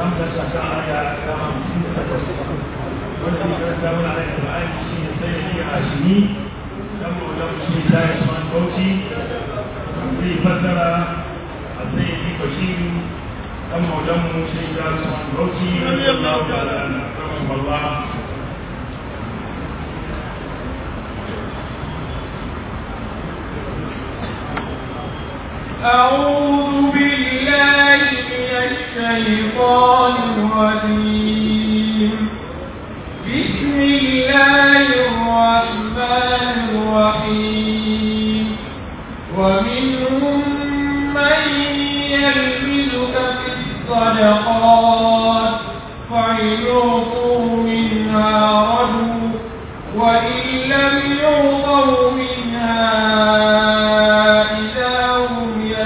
hamsa ta sa aya kama hamsin da takwas wanda ya karanta mana da Qur'ani shi ne sai ya hashimi dan maulan shi da Usman Bauchi zai fassara a sai ya bashiru dan maulan mu shi da Usman Bauchi radiyallahu ta'ala anhu wallah أعوذ بالله من الشيطان الرجيم بسم الله الرحمن الرحيم ومنهم من يلمزك في الصدقات فإن يعطوا منها رجوا وإن لم يعطوا منها إذا هم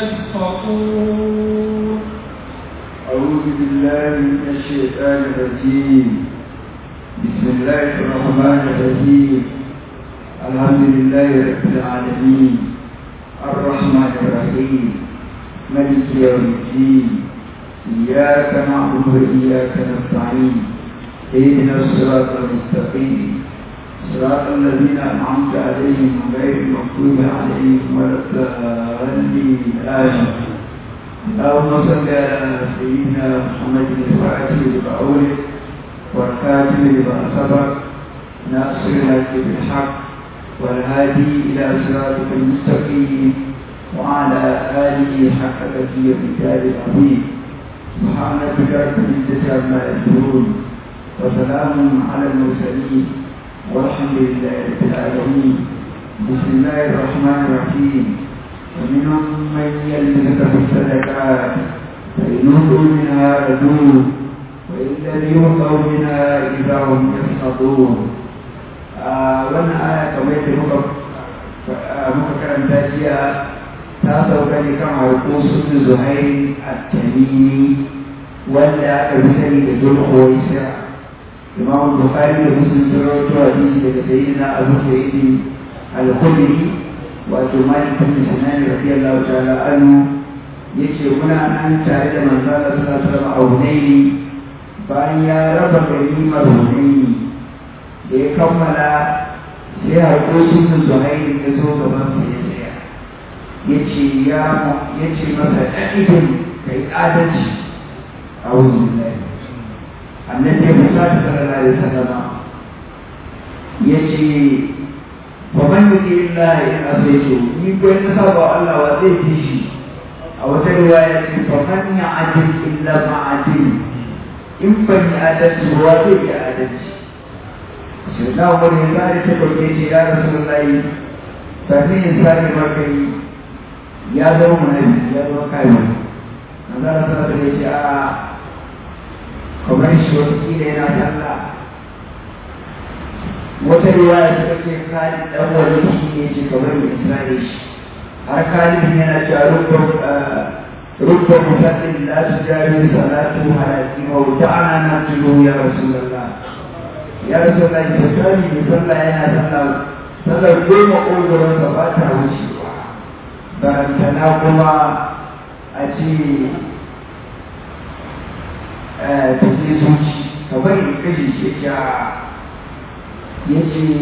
يسخطون أعوذ بالله من الشيطان الرجيم بسم الله الرحمن الرحيم الحمد لله رب العالمين الرحمن الرحيم ملك يوم الدين إياك نعبد وإياك نستعين اهدنا الصراط المستقيم صراط الذين أنعمت عليهم غير المغضوب عليهم ولا الضالين آمين اللهم صل على سيدنا محمد الفاتح لما أولد والكاتب لما سبق ناصر الحق بالحق والهادي إلى صراطك المستقيم وعلى آله حق تقي الرجال العظيم سبحان ربك رب العزة عما يصفون وسلام على المرسلين والحمد لله رب العالمين بسم الله الرحمن الرحيم ومنهم من يلمسك في الصدقات فإن أوتوا منها ردوا وإن لم يؤتوا منها إذا هم يسخطون wannan aya kamar yadda muka muka karanta jiya ta sauka ne kan harko sun zuhairi a tamimi wanda aka fi sani da zulhuwaisa imam bukhari da muslim sun rawaito hadisi daga sayyidina abu sa'idi al-khudri wato malik bin sinan radiyallahu ta'ala anhu yace muna nan tare da manzo Allah sallallahu alaihi wasallam a Hunaini bayan ya raba ganimar Hunaini da ya kammala sai harkokin da Zuhairi ya zo gaban sa ya tsaya yace ya yace masa ɗaɗin kai adalci a wurin annabi Musa sallallahu alaihi wasallam yace ومن يطع الله إن أطيعته يقول نصاب الله وزيته أو رواية فمن يعدل إلا ما عدل إن بني آدم وزيد آدم سيدنا عمر يزال تقول يا رسول الله فمن إنسان مركي يا دوم نبي يا دوم كايو نظر صلى الله عليه وسلم kamar shi wasu kila yana sallah wata riwaya ta ce Khalid dan wani shi ne ce kamar mai Isra'il shi har Khalid yana cewa rubba rubba musallin la tujawi salatu halaki wa ta'ana na tudu ya rasulullah ya rasulullah ya tsari ne sallah yana sallah sallah goma ƙogoron sa ba ta wucewa barantana kuma a ce ta ce zuci kamar in kashe shi ya yace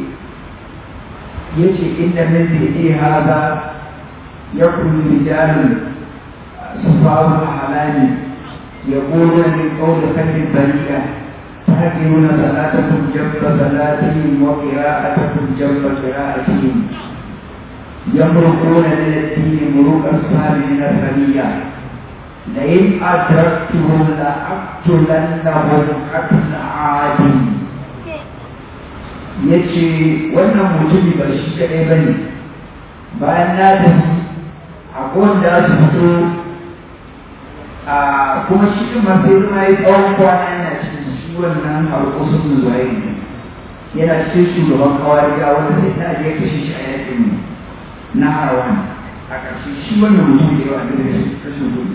yace inna min fi'li hadha yakun rijalun sufahu ahlami yaquluna min qawli khayri bari'a تهجرون صلاتكم جنب صلاتهم وقراءتكم جنب قراءتهم يمرقون من الدين مروق أصحاب من الرمية لئن أدركتهم لأقتلنهم قتل عاد ya ce wannan mutumi ba shi kaɗai ba ne bayan na tafi a wanda su fito a kuma shi ɗin ma sai zama ya tsawon kwana yana cikin shi wannan harkosun zuwa ne yana cikin shugaban kawai ga wanda sai ta je kashe shi a yakin na harawan a ƙarshe shi wannan mutum da yawa da kashin gudu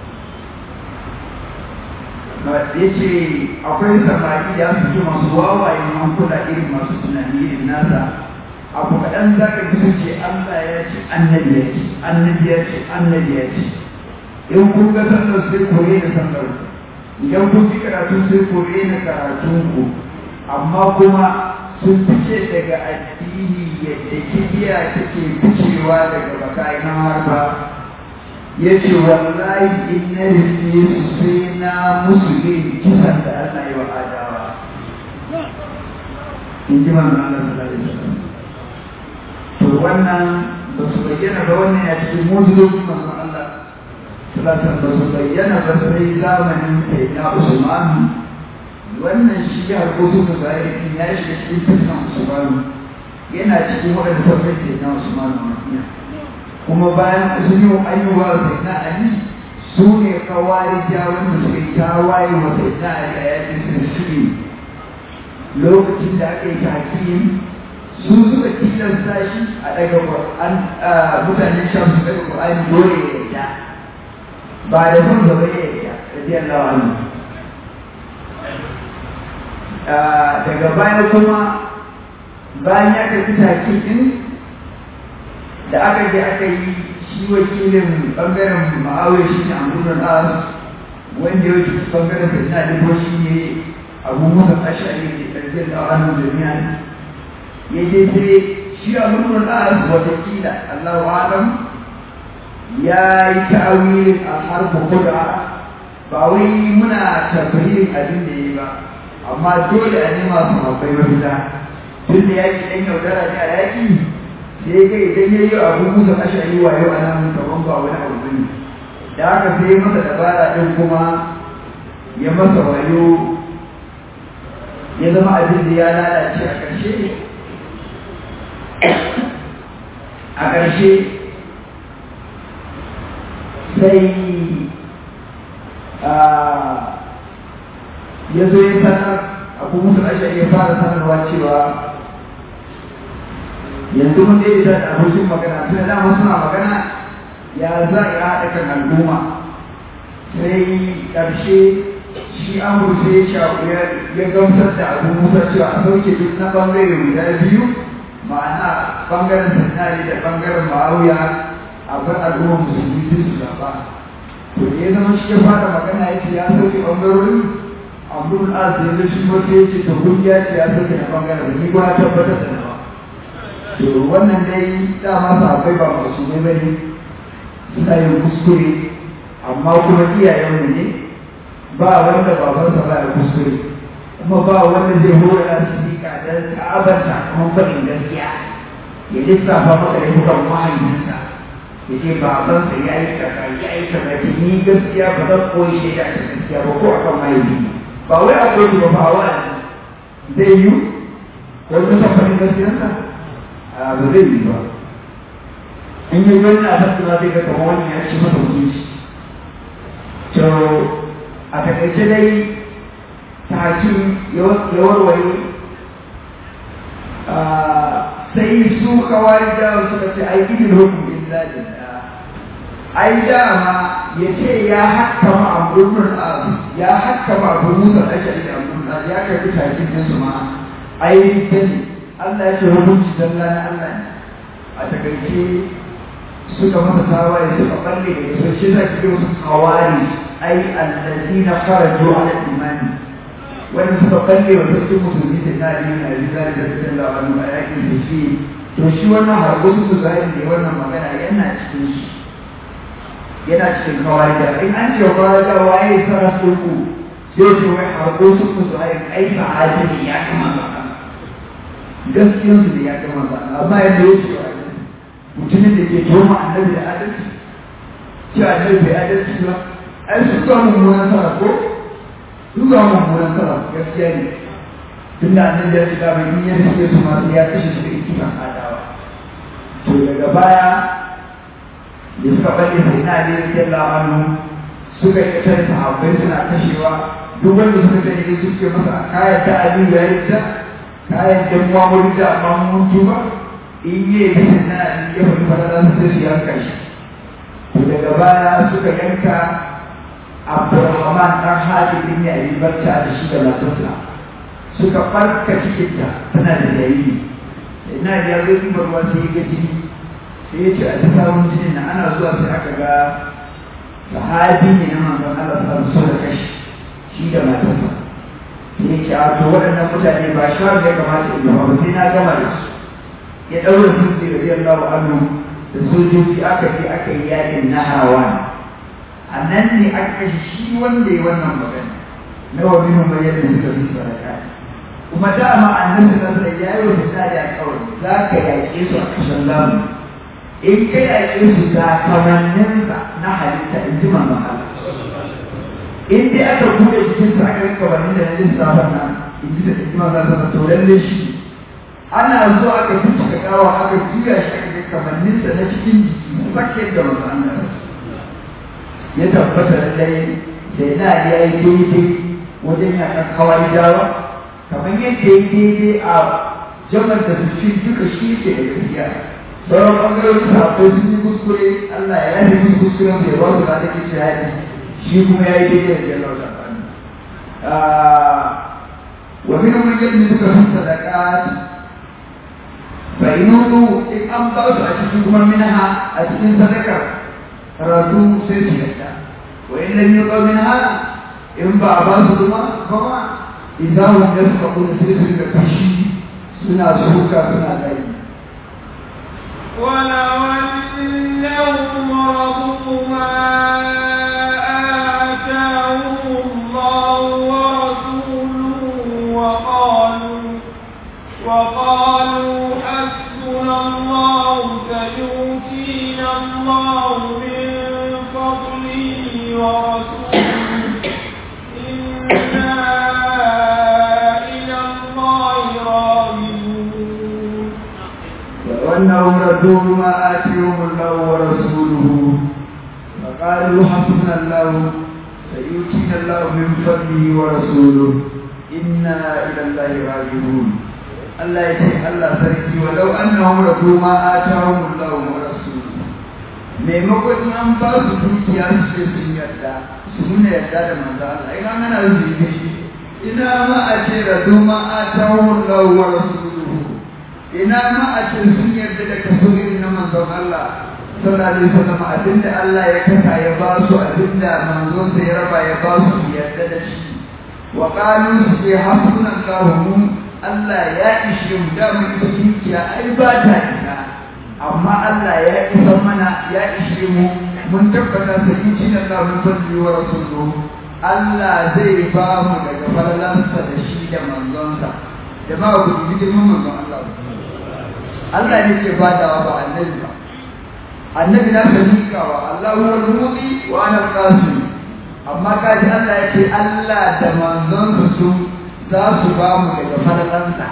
ya ce akwai samari da su ji masu wawaye hankula irin masu tunani irin nasa abu kaɗan za ka fi sun ce Allah ya ce annabi ya ce annabi ya ce annabi ya ce in kun ga sallar sai koye da sallar idan kun fi karatu sai ku rena karatunku amma kuma sun fice daga addini yadda kibiya take ficewa daga bakayin harba ya ce wallahi in na rufe su sai na musu yin kisan da Allah yi wa adawa in ji manzo Allah sallallahu alaihi wasallam to wannan ba su bayyana ba wannan ya cikin mujizojin manzo Allah sallallahu ba su bayyana ba sai zamanin kai na Usman wannan shi ya harkokin da zai ya shiga cikin fitnan Usman yana cikin waɗanda ta bai kai na Usman Madina kuma bayan sun yi ayyuwa sai na Ali su ne kawari jawon da suka yi tawaye wa sai na Ali a yakin sirri lokacin da aka yi takiyin su suka tilasta shi a daga Qur'an mutanen sham su daga Qur'ani dole ya yarda ba da son gaba ya yarda radiyallahu anhu daga baya kuma bayan ya karbi takiyin da aka je aka yi shi wakilin bangaren ma'awai shi ne amurin as wanda ya wuce bangaren da na dubo shi ne abu musa ashari ne ƙarfin da wani jami'a ya je sai shi amurin as watakila allahu alam ya yi ta'awilin a harfa kuda ba wai muna tabbirin abin da ya yi ba amma dole a nema su mafai mafita tun da yaƙi ɗan yaudara ne a yaƙi sai ga idan ya yi abu musa ashari wa yau ana mun kaman ba wani abu bane da haka sai masa dabara din kuma ya masa wayo ya zama abin da ya lalace a ƙarshe a ƙarshe sai ya zo ya sanar abu musa ashari ya fara sanarwa cewa yanzu mun dai da abokin magana tun da dama suna magana ya za a haɗa kan al'umma sai ƙarshe shi amur sai ya gamsar da abu musa cewa a sauke duk na ɓangare guda biyu ma'ana ɓangaren sanari da ɓangaren ma'auya a bar al'umma musulmi sai su zaɓa to da ya zama shi ya fara magana ya ce ya sauke ɓangarorin abdul az ya zai shi wata ya ce ta kungiya ce ya sauke na ɓangaren ni ba tabbatar da nawa to wannan dai dama sahabbai ba masu ne bane suna yin kuskure amma kuma iyayenmu ne ba wanda babansa ba ya kuskure kuma ba wanda zai hora su dika don ta'abar sakamakon faɗin gaskiya ya lissafa maka da bukan mahaifinsa ya ce babansa ya yi kaza ya yi kaza ce ni gaskiya ba zan koyi shaida ta gaskiya ba ko akan mahaifi ba wai a koyi ba ba wa zai yi wani tafarin gaskiyarsa ba zai yi ba in yi wani na tattuna zai ga kamar wani ya ci masa mutunci to a takaice dai takin ya warware sai su kawai da suka ce ai idin hukum illa lillah ai dama ya ce ya hakkama amrun az ya hakkama abu musa ashari da amrun az ya karbi takin din su ma ai dani Allah ya ce hukunci dalla na Allah ne a takaice suka masa tawaye suka balle da su shi za ki wasu kawari ai allazina kharaju ala imani wanda suka balle wa sarkin musulmi da na yi na yi zai da cikin labarin a yakin da shi to shi wannan harko su zai ne wannan magana yana cikin shi yana cikin kawai da in an ce kawai da waye sara sulku sai ce wai harko su ku zai ai sahabi ne ya kama ba gaskiyar su ne ya kama ba amma yadda ya ce mutumin da ke toma annabi da adalci cewa annabi bai adalci ba ai sun ga mummunan sara ko sun ga mummunan sara gaskiya ne tun da annabi ya shiga mai in ya rike su masu ya kashe su da ikikan adawa to daga baya da suka balle sai na da yake lamanu suka yi kasar sahabbai suna kashewa duk wanda suka gani da suke masa kayan ta abin ya yi ta kayan jamuwa wani da amma mun tuba in yi bisa na ya faɗi fadada su sai su yanka shi to daga baya suka yanka abdurrahman ɗan hadi bin ya yi barca da shi da matarsa suka farka cikinta tana da jariri ina da ya zo ɗiba ruwa sai ya ga jini sai ya ce a ta samun jinin na ana zuwa sai aka ga sahabi ne na manzon Allah sa su da kashi da matarsa sai ya ce a to waɗannan mutane ba shawar da ya kamata in gaba ba sai na gama da su ya ɗaura su da riyar lawa annu da sojoji aka je aka yi yakin na hawa a nan ne aka kashe shi wanda ya wannan magana na wa minhum man yadda suka fi sadaka kuma dama annabi sallallahu alaihi wasallam ya yi wa misali a kawai za ka yaƙe su a kashin lamu in ka yaƙe su ga kamanninsa na halitta in ji manzon Allah in dai aka buɗe jikinsa aka yi kamannin da na lissafin nan in ji da in ji manzon Allah to lalle shi ana zo aka bincika gawa aka juya shi aka ga kamanninsa na cikin jiki sakke da manzon Allah ya tabbata lallai sai na ya yi daidai wajen yakan kawai dawa kamar yadda ya daidai a jamar da su ci duka shi ke da gaskiya sauran ɓangarorin sahabbai sun yi kuskure Allah ya yi musu kuskuren bai ba su da take shi haɗi shi kuma ya yi daidai da jallar da bani wa min mun yadda suka fi sadaqat fa inudu in an ba su a cikin kuma minha a cikin sadakar radu sai su yadda wa in lam yuqa minha in ba a ba su kuma ba ma idan hum yasfaquna sai su ga fashi suna suka suna tsayi ولو أنهم رضوا ما آتاهم الله ورسوله وقالوا وقالوا حسبنا الله سيؤتينا الله من فضله ورسوله إنا إلى الله راغبون وأنهم ردوا ما آتيهم الله ورسوله فقالوا حسبنا الله سيؤتينا الله من فضله ورسوله إنا إلى الله راجعون الله يتي الله سركي ولو أنهم ردوا ما آتاهم الله ورسوله maimakon an ba su dukiya su ce sun yarda su nuna yarda da manzo Allah ina mana zubi ina ma a ce radu ma atahu Allah wa rasuluhu ina ma a ce sun yarda da kaso irin na manzon Allah sallallahu alaihi wasallam abinda Allah ya kasa ya ba su abinda manzon sa ya raba ya ba su su yarda da shi wa qalu su hasbuna Allah Allah ya ishe mu da mu ita dukiya ai ba ta isa amma Allah ya isa mana ya ishe mu mun tabbata sai yi da Allah mun fadi wa rasuluhu Allah zai ba mu daga falalansa da shi da manzonsa da ba ku ji girman manzon Allah Allah ne ke badawa ba annabi ba annabi na ka miƙawa Allah huwa al-mudi wa ana al-qasim amma kaji Allah ya ce Allah da manzonsa su za su ba mu daga falalansa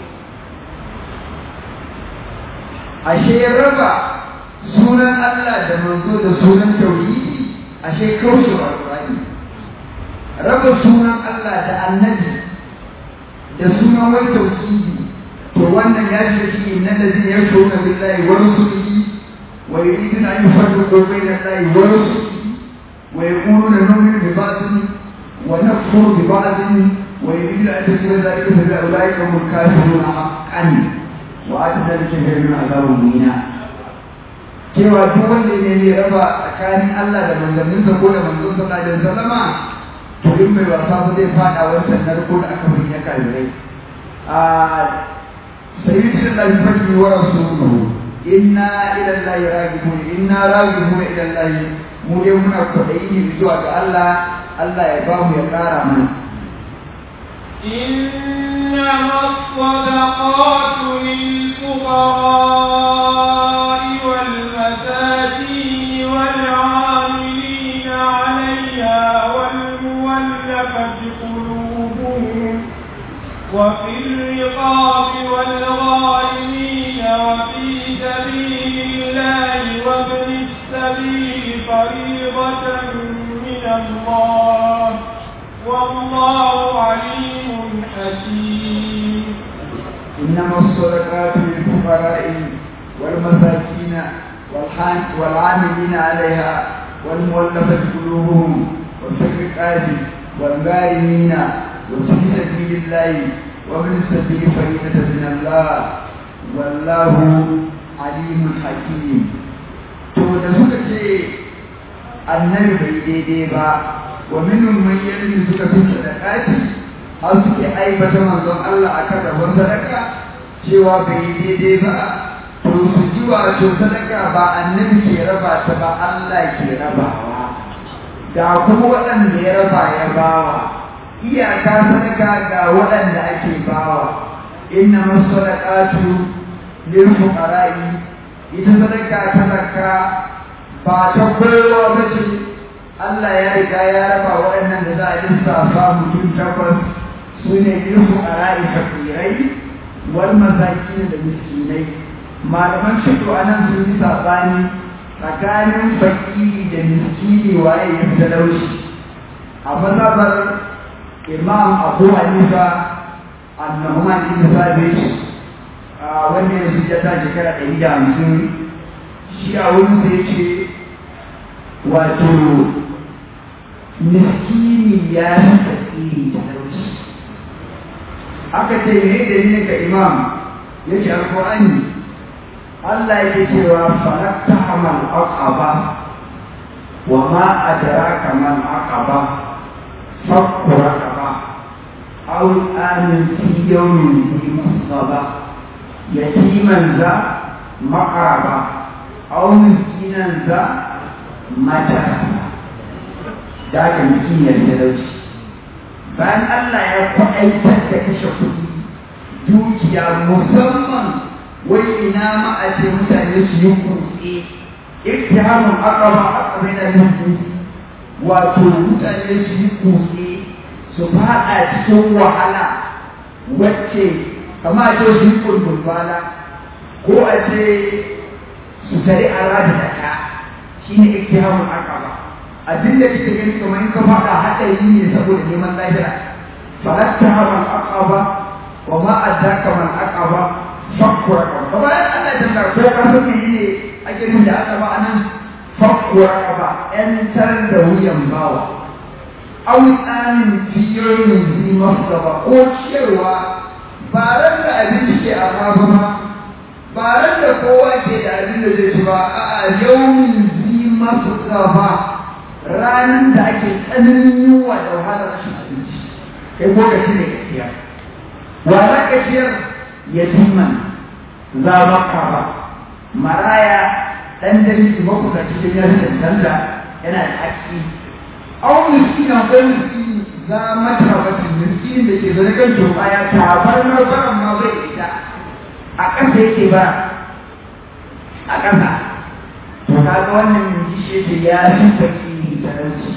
ashe raba sunan Allah da manzo da sunan tauhidi ashe kaushe wa Qur'ani raba sunan Allah da annabi da sunan wai tauhidi to wannan ya shiga shi innal ladina yashuruna billahi wa rusulihi wa yuriduna an yufarriqu bayna Allahi wa rusulihi wa yaquluna nu'minu bi ba'dhin wa nakfuru bi ba'dhin wa yuriduna an tusira dhalika fa ulaika hum kafiruna haqqan wa atadar kafirin azabun muhina cewa duk wanda ne ne raba tsakanin Allah da manzanninsa ko da manzon sallallahu alaihi wasallama to in mai wasa ba zai fada wancan narko da aka fi ya kafirai a sayyidi da fadi wa rasuluhu inna ila allahi raghibun inna raghibun ila allahi mu dai muna kwadayi ne zuwa ga Allah Allah ya ba mu ya kara mana إنما الصدقات للفقراء والمساكين والعاملين عليها والمولفة قلوبهم وفي الرقاب والغارمين وفي سبيل الله وابن السبيل فريضة من الله والله عليم حكيم إنما الصدقات للفقراء والمساكين والعاملين عليها والمولفة قلوبهم وفي الرقاب والغارمين وفي سبيل الله وابن السبيل فريضة من الله والله عليم حكيم to da suka ce annabi bai daidai ba wa minhum man yalmi suka fi sadaqati har suke aibata manzon Allah akan rabon sadaka cewa bai yi daidai ba to su ji wato sadaka ba annabi ke raba ta ba Allah ke rabawa ga kuma waɗanda ya raba ya bawa iyaka sadaka ga waɗanda ake bawa inna masadaqatu lil fuqara'i ita sadaka ta zakka ba ta kowa ba ce Allah ya riga ya raba waɗannan da za a lissafa mutum takwas su ne lil fuqara'i fakirai wal masakin da miskinai malaman shigo anan sun yi sabani tsakanin fakiri da miskini waye ya fi talauci a mazhabar imam abu hanifa annahuman ibn sabit wanda ya fi jata shekara ɗari da hamsin shi a wurin sai ce wato miskini ya fi fakiri talauci aka ce me da ne ga imam yake alƙur'ani Allah yake cewa falakta amal aqaba wa ma adraka man aqaba fakku raqaba aw amin fi yawmin fi musaba yatiman za maqraba aw miskinan za matarasa da ka miskiniyar talauci bayan Allah ya kwaɗaitar da kashe kuɗi dukiya musamman wai ina ma a ce mutane su yi kutse iktihamun aqaba aqaba yana nufin wato mutane su yi kutse su fada cikin wahala wacce kama a ce su yi kulkulbala ko a ce su tare a rada da ka shi ne iktihamun aqaba abin da kike gani kamar in ka fada haɗari ne saboda neman lahira falattahamun aqaba wa ma adraka man aqaba fakkuwa ba bayan Allah ya tanda ko ka san me ne ake nuna da aka ba anan fakkuwa ba yantar da wuyan bawa aw tsanin fiyoyin zi masaba ko cewa ba ran da abinci ke a ba ba ran da kowa ke da abin da zai ci ba a'a yawmin zi masaba ranar da ake tsananin yunwa da wahalar rashin abinci kai ko ka ci ne gaskiya wa za ka ciyar yatiman za maka ba maraya dan dangi makusa cikin yan cancanta yana da haƙƙi au miskina ko miskini za mata wata miskini da ke zaune kan toka ya tabar marbaran ma bai ita a ƙasa yake ba a ƙasa to kaga wannan jishe ce ya fi fakiri talauci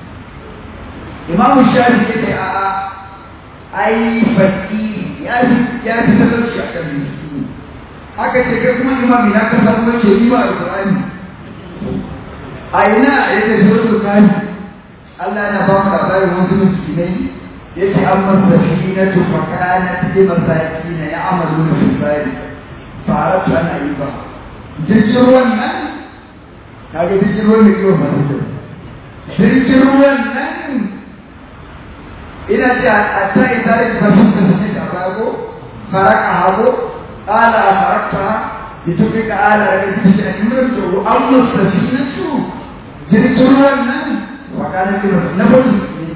imamu shafi ya ce a'a ai fakiri ya fi ya fi talauci a kan miskini aka ce kai kuma imam ya ka samu wace ni ba alqur'ani a ina ya ce suratul kani Allah yana ba mu labarin wasu miskinai yace amma safinatu fa kanat li masakin ya'maluna fil bari faratu ana yi ba jirgin ruwan nan kaga jirgin ruwan da kiwon masu jirgin ruwan nan ina ce a ta isa da ta fi da suke da rago faraka hago ala a farakta da tuka ka ala da ta shi a cikin to an musta shi na su jirgin ruwan nan wa kana kiro na bari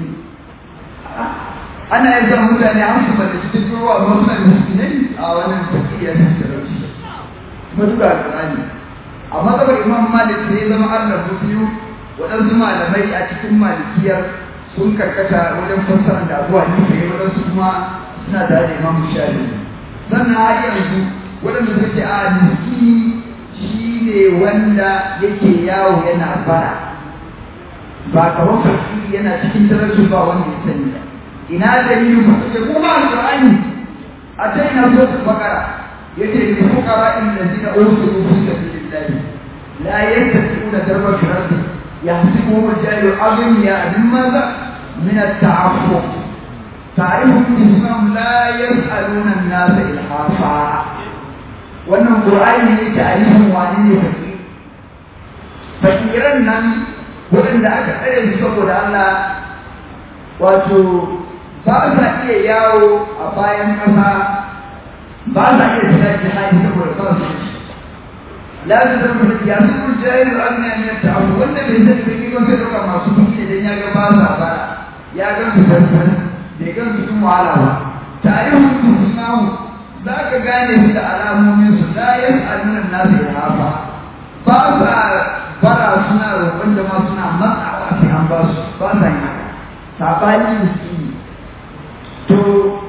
ana yin zan mutane an su bada cikin ruwa amma suna da miskinai a wannan tafiya ta talauci matuƙa alƙur'ani a matsabar imam malik sai zama allah biyu waɗansu malamai a cikin malikiyar sun karkata wajen fassara da abuwa ne sai waɗansu kuma suna tare da imam shafi sannan har yanzu waɗanda suke a miskini shi ne wanda yake yawo yana fara ba kamar fakiri yana cikin talauci ba wanda ya sani ba ina dalilin ku suke kuma alƙur'ani a ta ina so su bakara yace lil fuqara allazina ursilu fi sabilillah la yastati'una darba fil ardi يحسبهم الجاهل أغنياء من ماذا؟ من التعفف تعرفهم باسمهم لا يسألون الناس إلحافا wannan Qur'ani ne ta'arifin wani ne fakir fakiran nan waɗanda aka tsare su saboda Allah wato ba sa iya yawo a bayan ƙasa ba sa iya fita jihadi saboda ba su ci la su zama da ya su jahilu agniya min ta'afu wanda bai sani ba kiko sai dauka masu kuɗi idan ya ga ba sa bara ya ga su farfar bai ga su sun wahala ba tarihin su sunahu za ka gane su da alamomin su la yas'aluna nasu ya hafa ba sa bara suna roƙon jama'a suna matsawa sai an ba su ba sa yin haka sabani miskini to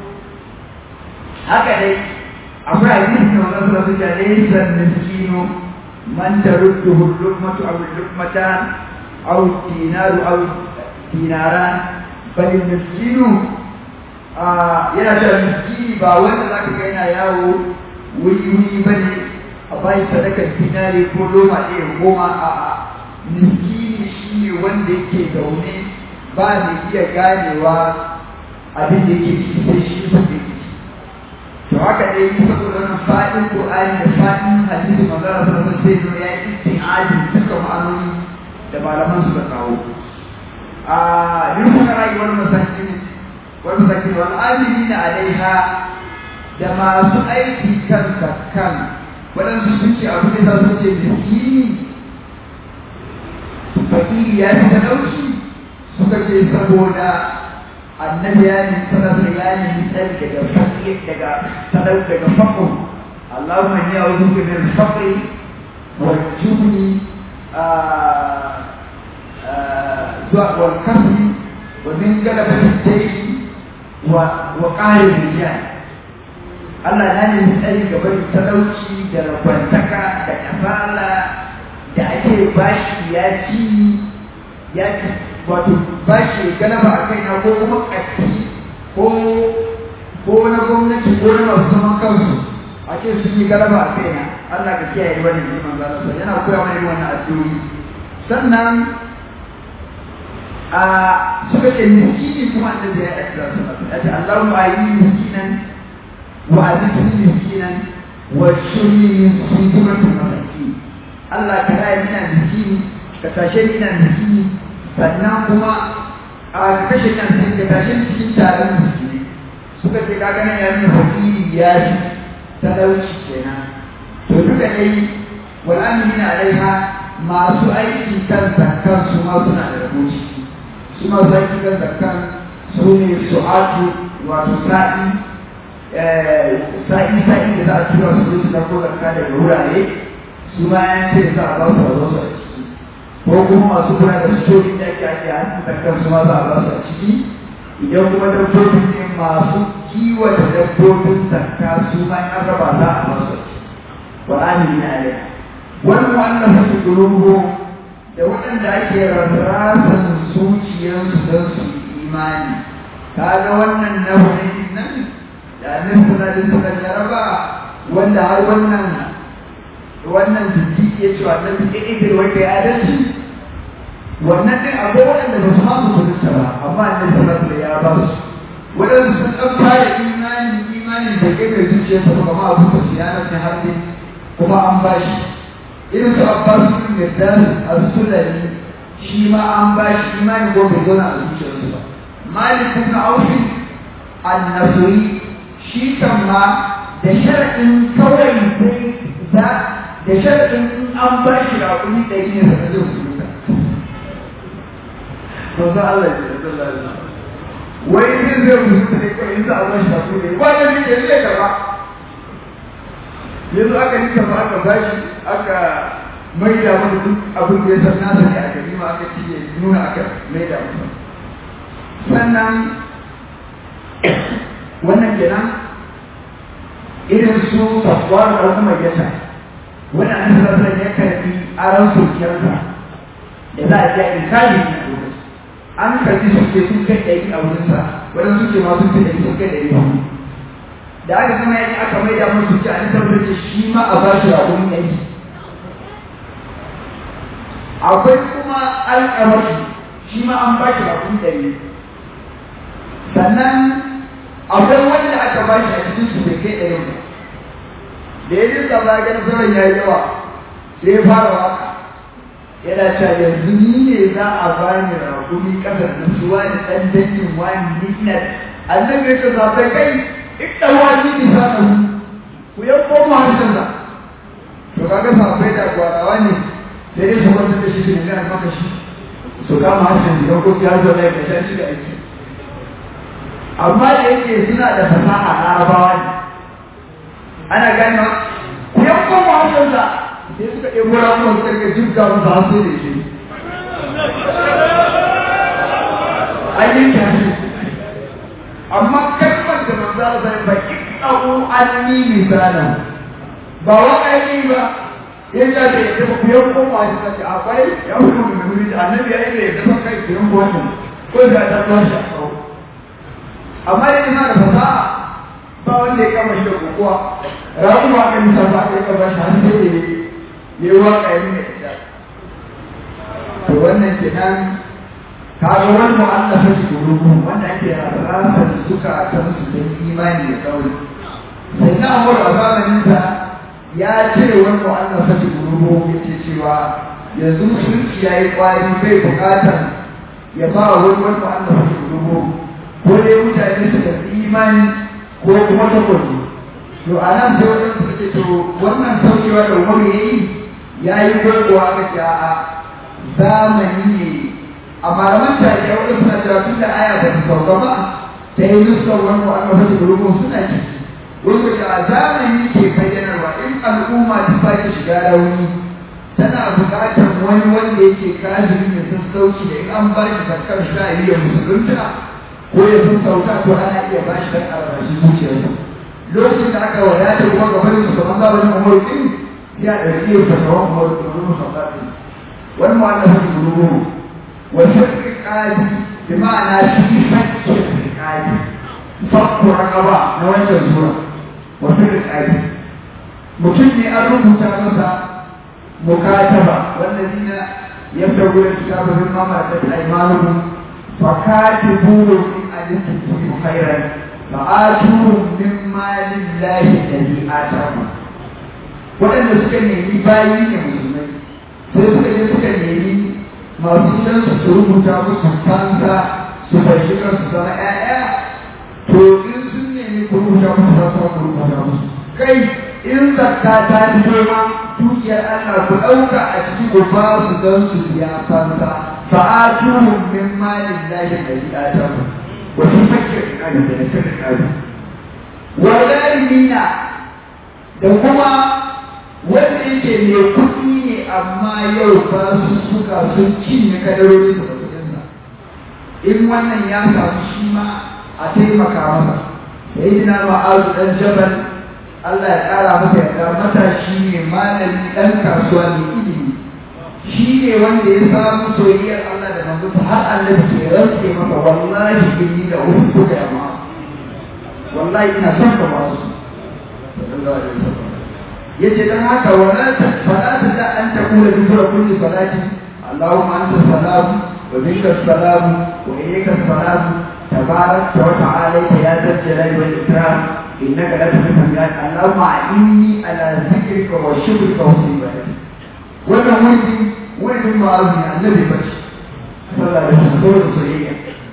haka dai akwai hadisi da wannan sura suka laysa miskinu man tarudduhu al-luqmatu aw al-luqmatan aw dinaru aw dinaran bal miskinu yana cewa miskini ba wanda zaka ga yana yawo wuri wuri bane a bayi sadakar dinari ko loma ɗaya goma a miskini shi ne wanda yake zaune ba da iya ganewa abin da yake ciki sai shi su ke ciki to haka dai saboda wannan fadin qur'ani da fadin hadisi magana sun sai zo ya yi isti'adi duka ma'anoni da malaman suka kawo a rufin rayuwar masakin wal masakin wal amilina alaiha da masu aiki kan kan waɗansu sun ce abu da za su ce miskini fakiri ya fi talauci suka ce saboda annabi ya ne sanar da ya ne misali daga fakir daga sanar daga fakir Allahumma ni a'udhu bika min al-faqr wal jubni zuwa wal kasbi wa min galabati ad-dayn wa wa qahri rijal Allah na ne misali gaba da talauci da rabantaka da kafala da ake bashi ya ci ya ci wato bashi galaba a kaina ko kuma ƙarfi ko ko na gwamnati ko na masu zaman kansu a ce sun yi galaba a kaina Allah ka kiyaye wani ne manzo Allah yana koya mana irin wannan addu'o'i sannan a suka ce miskini kuma annabi ya aika su ya ce Allahumma ayyini miskinan wa azidni miskinan wa shurni min sujuratil masakin Allah ka raya mina miskini ka tashe mina miskini sannan kuma a kashe kan sai ka tashe cikin taron miskini suka ce ka gane ya nuna fakiri ya fi talauci kenan to duka dai wal amina alaiha masu aiki kan zakkan su ma suna da rabo ciki su masu aiki kan zakkan su ne su'atu wato sa'i sa'i sa'i da za a tura su su ɗauko zakka daga wurare su ma ya ce za a ba su a su a ciki ko kuma masu kula da sojin da ake ake hannun zakkan su ma za a ba su a ciki idan kuma dabbobin ne masu kiwata dabbobin zakka su ma in aka ba za a ba su a ciki wa amini na alaiha wani wannan su ƙulubu da waɗanda ake rarrasan zuciyarsu don su yi imani kaga wannan na wani nan da annabi sallallahu alaihi wasallam ya raba wanda har wannan wannan jiki ya ce wannan idir wanda ya adalci wannan din akwai waɗanda ba su ma su kudurta ba amma annabi sallallahu alaihi ya ba su waɗanda sun ɗan fara imani imani da kai mai zuciyarsa ba kuma abu ba su yana ta harbe kuma an ba shi irin su abbas bin yadda as-sulami shi ma an ba shi imani ko bai zauna a zuciyarsa ba malik ibn auf an-nasri shi kan ma da shar'in kawai sai za da shar'in in an ba shi raƙumi ɗari ne sai zai musulunta manzo Allah ya sallallahu alaihi wasallam wai zai zai musulunta ne kawai in za a ba shi raƙumi ɗari ba da ne zai karba yanzu aka yi kafa aka bashi aka maida mana duk abin da ya san nasa ne a gari ma aka ci ya nuna aka maida masa sannan wannan kenan irin su sabuwar da kuma yasa wannan an sassa ya karbi aron sokiyarsa da za a iya inkali na lokaci an karbi suke sun kai ɗari a wurinsa waɗansu suke ma sun fi ɗari sun kai ɗari hudu da aka zama yaki aka mai da musu ci an tabbatar shi ma a ba shi raƙon yanki akwai kuma alƙamari shi ma an ba shi raƙon ɗari sannan akwai wanda aka ba shi a cikin su bai kai ɗari ba da ya ji tsaba ganin sauran ya yi yawa sai ya fara waka yana cewa yanzu ni ne za a bani raƙumi ƙasar da su wani ɗan dangin wani ni ina annabi ya ce zaɓe kai ita wani lisanahu ku yanko mu harshensa to kaga sahabbai da gwarawa ne sai dai su kwantar da shi su nemi maka shi su kama harshen jikin ko ya zo lai ka shi da aiki amma da yake suna da fasaha larabawa ne ana gane ku yankon mu harshensa sai suka ɗebo ramuwan suka ga jibga masa hasu da shi an yanke hannu amma kalmar da manzo Allah sai ba iqahu anni misalan ba waka yi ba yin da da ya ku yan koma shi kace akwai ya ku da muri da annabi ya yi da ya kai kiran wannan ko da ta tashi amma dai ina da fasaha ba wanda ya kama shi da kokowa rabu ma kan sa ba ya kama shi har sai ya yi waka yi ne to wannan kenan kaga wani mu'allafa shi gurubu wanda ake rasa suka kan su da imani da kauri sai na amur a zamanin sa ya ce wani mu'allafa shi gurubu yake cewa yanzu musulunci ya yi kwari bai bukatar ya ba wani wani mu'allafa shi gurubu ko dai mutane su da imani ko kuma takobi to a nan sai wani suka ce to wannan saukewa da umaru ya yi ya yi gwargwa ga ja'a zamani ne a malaman tarihi wani suna cewa tun da aya ba ta sauka ba ta yi nusar wani wa aka fata gurubun suna ciki wani da a zamani ke bayyanarwa in al'umma ta sake shiga rauni tana buƙatar wani wanda yake kafiri mai sassauci da in an ba shi zakar sha iya musulunta ko ya sassauta to ana iya ba shi dan albashi zuciyarsa lokacin da aka wadata kuma gabanin su kamar zamanin umaru din ya ɗauki yin fatawan umaru da wani musamman wani mu'allafin gurubun وفك القاضي بمعنى في فك القاضي فك رقبة نوجه الزورة وفك القاضي mutum ne an rubuta masa mukataba wallazina yabtaguna kitaba mimma malakat aymanuhum fakatibuhum in alimtum khairan fa'atuhum min malillahi alladhi atakum waɗanda suka nemi bayi ne musulmai sai suka je suka nemi masu gidan su rubuta musu fansa su fashi su zama ƴaƴa to in sun nemi ku rubuta musu za su ku rubuta musu kai in zakka ta fito ma dukiyar Allah ku ɗauka a ciki ku ba su don su biya fansa fa atuhum min malin lahi alladhi ataku wa fi fakir qadi da fakir qadi wa zalimina da kuma wanda yake mai kuɗi ne amma yau ba su suka sun cinye kadarori da kuɗinsa in wannan ya samu shi ma a taimaka masa sai dina ma'azu ɗan jabal Allah ya ƙara masa yarda matashi ne malami ɗan kasuwa ne ilimi shi ne wanda ya samu soyayyar Allah da manzo har annabi ke rantse masa wallahi inni da uku da ma wallahi ina son ka ba su sallallahu alaihi wasallam yace dan haka wala ta fala ta da an ta kula dubura kulli salati Allahumma anta salam wa minka salam wa ilayka salam tabarak wa ta'ala ya zal jalali wal ikram innaka la tuhibbu al Allahumma inni ala zikrika wa shukrika wa husni ibadati wannan wani wani ma'azi annabi bashi sallallahu alaihi wasallam soyayya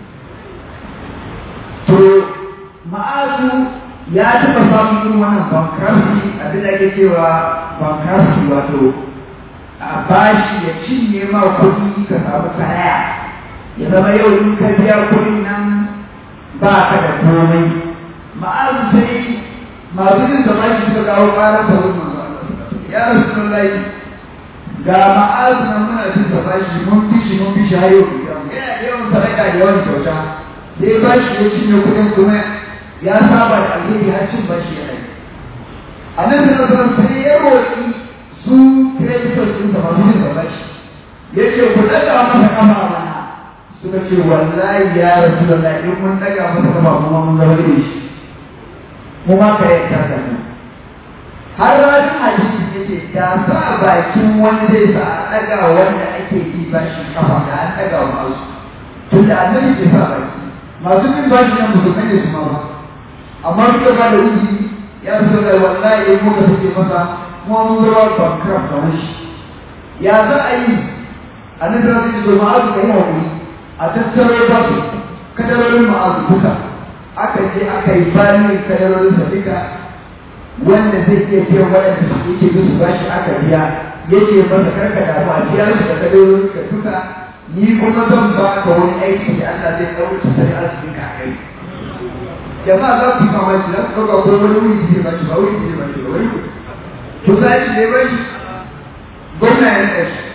to ma'azu ya taɓa samun irin wannan bankruptcy abin da ake cewa bankruptcy wato a bashi ya cinye ma kuɗi ka samu kaya ya zama yau in ka biya kuɗin nan ba ka da komai ma'azu sai masu yin zama shi suka kawo ƙarar da wurin ya rasu lallai ga ma'azu nan muna jin sa bashi mun fi shi mun fi shi har yau yana da yawan sadaka da yawan kyauta sai bashi ya cinye kuɗin kuma ya saba da alheri har cin bashi ya rai a nan da nasarar sai ya roƙi su kreditor sun da masu yin bashi ya ce ku ɗaga masa kama mana suka ce wallahi ya rasu da lai in mun ɗaga masa kama kuma mun zama da shi mu ma ka yanka da mu har ranar hadisi ya ce da sa bakin wani zai sa a ɗaga wanda ake yi bashi kafa da an ɗaga wa masu tun da annabi ke sa baki masu bin bashi nan musulmai ne su ma ba amma duka ba da wuji ya zo da wallahi in muka take masa kuma mun zama bankrupt da wani ya za a yi a nan da zai zo ma'azu ka yi hakuri a tattaro ba su kadarorin ma'azu duka aka je aka yi bani kadarorin sa duka wanda zai iya biyan waɗanda su yake su bashi aka biya yake masa karka damu a biya shi da kadarorin ka duka ni kuma zan ba ka wani aiki da Allah zai ɗauka tattalin arzikin ka kai jama'a za ku yi mamaki za ku ɗauka ko wani wuri zai ba shi ba wuri zai ba shi ba wani wuri to za shi ne ba shi gwamna ya naɗa shi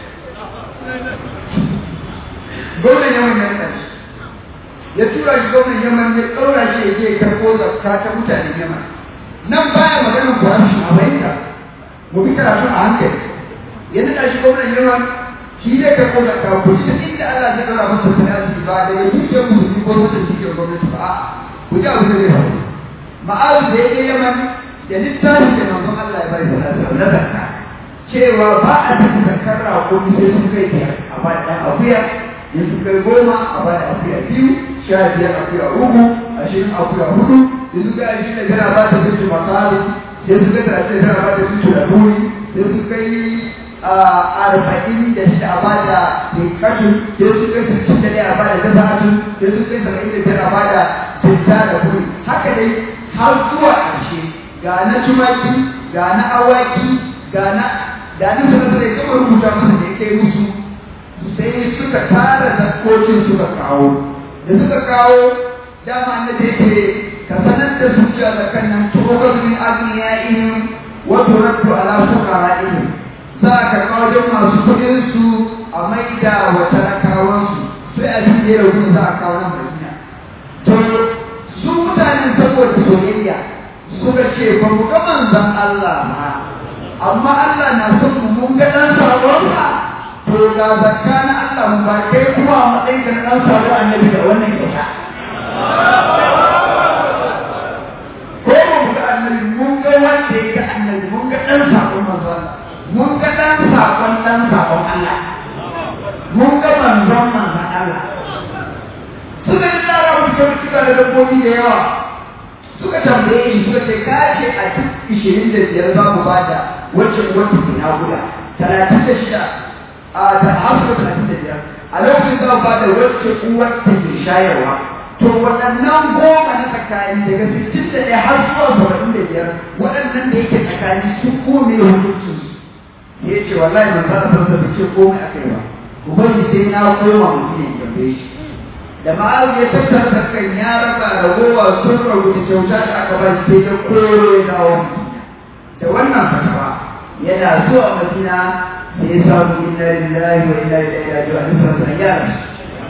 gwamnan yaman ya naɗa shi ya tura shi gwamnan yaman ya ɗaura shi ya je ya karɓo zakka ta mutanen yaman nan baya maganar corruption a bayyana mu bi karatu a hankali ya naɗa shi gwamnan yaman shi zai karɓo zakka ku ji inda Allah zai ɗaura masa sana'ar ba daga dukiyar musulmi ko wata dukiyar gwamnati ba a'a ku ji abin da zai faru ma'azu da ya je yaman da littafin da manzon Allah ya bari sallallahu na zakka cewa ba a tafi zakkar raƙumi sai sun kai biyar a ba da akuya in sun kai goma a ba da akuya biyu sha biyar akuya uku ashirin akuya hudu in sun kai ashirin da biyar a ba da bisu masali sai sun kai talatin da biyar a ba da bisu da buri sai sun kai arba'in da shida a ba da tinkatun sai sun kai sittin da ɗaya a ba da daza'atun sai sun kai saba'in da biyar a ba da tinta da buri haka dai har zuwa ƙarshe ga na tumaki ga na awaki ga na da ni sanar da ya rubuta masa da ya kai musu sai suka tara zakkokin suka kawo da suka kawo dama na da yake ka sanar da su cewa zakan nan tuɓar min agniyaihim wa turaddu ala fuqara'ihim za ka kawo wajen masu kuɗin su a maida wa talakawansu sai a cikin da ya za a kawo nan Madina to su mutanen saboda soyayya suka ce ba mu ga manzon Allah ba amma Allah na son mu mun ga dan sabonsa to ga zakka na Allah mu ba kai kuma a matsayin ka na dan sabon annabi da wannan kyauta ko mu ga annabi mun ga wanda ya ga annabi mun ga dan sabon manzon Allah mun ga dan sabon dan sabon Allah mun ga manzon manzon Allah suka yi tsara mu kyautuka da dabbobi da yawa suka tambaye shi suka ce ka ce a duk ishirin da biyar za mu bada wacce wacce ke naguda talatin da shida a ta hamsin talatin da biyar a lokacin za mu bada wacce uwar ta ke shayarwa to waɗannan goma na tsakani daga sittin da ɗaya har zuwa saba'in da biyar waɗannan da yake tsakani sun kome hukuncin su ya ce wallahi ban fara san da ce komai akai ba ubangi sai na koma mutum ya tambaye shi da ma'azu ya tattara da kan ya raba ragowa sun rabu da kyauta da aka ba shi sai ya koro ya dawo da wannan fatawa yana zuwa madina sai ya samu inna lillahi wa inna ilaihi raji'un sai san ya rasu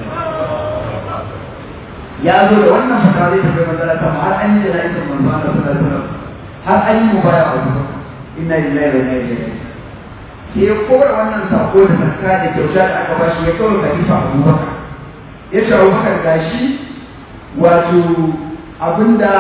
ya zo da wannan fatawa zai tafi manzala ta har an yi da na'izar manzo Allah sallallahu alaihi wasallam har an yi mubaya a wajen inna lillahi wa inna ilaihi raji'un sai ya kora wannan sako da zakka da kyauta da aka ba shi ya kawo khalifa Abubakar ya ce abubakar gashi wato abinda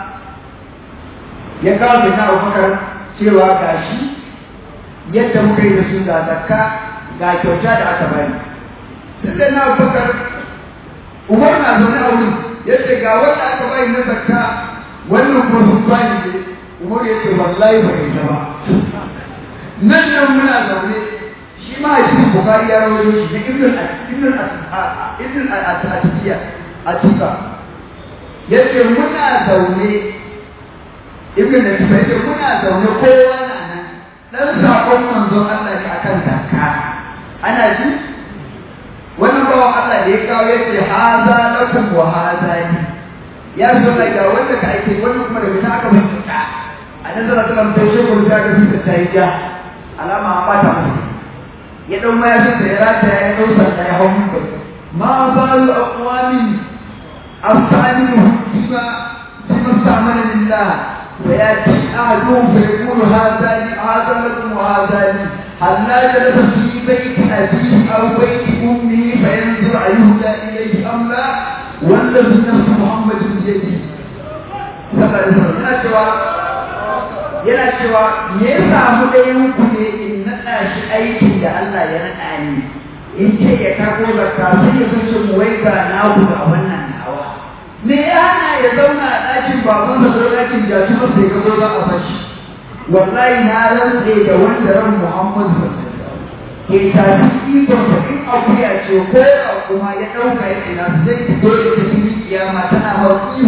ya kawo da na abubakar cewa gashi yadda muka yi da su ga zakka ga kyauta da aka bani duk da na abubakar umar na zaune a wurin ya ce ga wanda aka bani na zakka wannan kuma sun bani ne umar ya ce wallahi ba ya zama nan nan muna zaune shi ma hadisin bukari ya rawaito shi da ibn ibn ibn al-atiya atiqa yace muna zaune ibn al-atiya yace muna zaune kowa na nan dan sakon manzon Allah ne akan zakka ana ji wannan bawan Allah da ya kawo yace haza lakum wa haza ni ya so da ga wanda ka aike wannan kuma daga ta aka bincika a nan da Allah ta shi ko ta ga ta yi ja alama an bata masa ya ɗau mayafinsa ya rataya ya ɗau sanda ya hau mimbar ma balu aqwamin astanimu bima bima sa'amana lillah wa yati ahaduhum fa yaqulu hadha li hadha lakum wa hadha li hal la jalasa fi bayti abihi aw bayti ummihi fa yanzur ayyuhda ilayhi am la wallazi nafsu muhammadin bi yadihi sallallahu alaihi wasallam yana cewa yana cewa me ya samu ɗayan ku ne in naɗa shi aikin da Allah ya naɗa ni in ce ya karɓo zakka sai ya zuce mu wai ga na ku ga wannan nawa me ya hana ya zauna a ɗakin baban da ko ɗakin jatu ba sai ga zo za a fashi wallahi na rantse da wanda ran Muhammadu ke tafi ikon da in akuya ce ko kuma ya ɗauka ya tsina zai fito da tafi kiyama tana hauki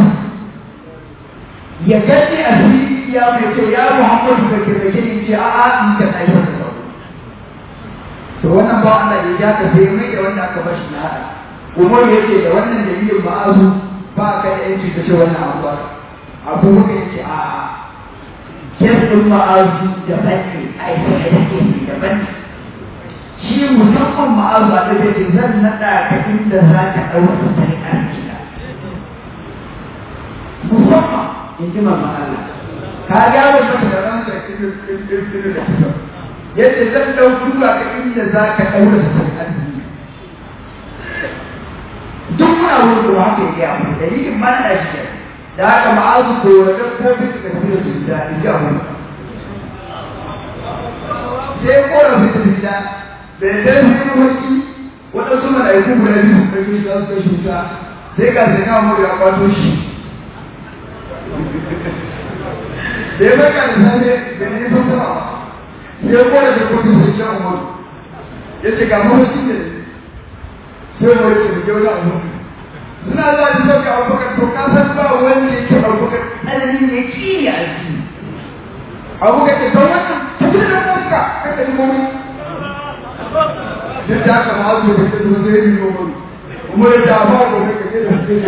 ya gani a fili ya mai ce ya Muhammadu ka kirkake ni ce a'a in ka tsaye da sauro to wannan ba Allah ya ja ka sai mai da wanda aka bashi na hada umar yake da wannan dalilin ma'azu ba ka da yanci ka ce wannan abu ba abu muka yace a kirkin ma'azu da bane ai sai da ke daban shi musamman ma'azu a da ce zan nada ka inda za ka ɗauka sai arziki musamman in ji mamma Allah ka gyara mata da ranka ɗin da kusa yadda zan ɗau tura ka inda za ka ɗaura da sai arziki duk muna wurin da haka ya gaya mu dalilin ma na shi da haka ma'azu ko da ko bi ka tafi da su da in ji abu sai kora su da fita da ya dai sai wani waɗansu mala'iku guda biyu da ke za su kai shi wuta sai ga sai na mu ya kwato shi da ya baka da safe da ne sun sama sai kora da kotu sai shan umaru ya ce ga mafarki da sai wani ce da wani abu suna za su sauka abubakar to ka san ba wanda ya ce abubakar tsananin ya kiri a ciki abubakar ce don wannan tafi da ɗanka kaka yi gobe duk da haka ma su da ta zuwa zai yi gobe kuma da ta ba gobe ka ce da su ke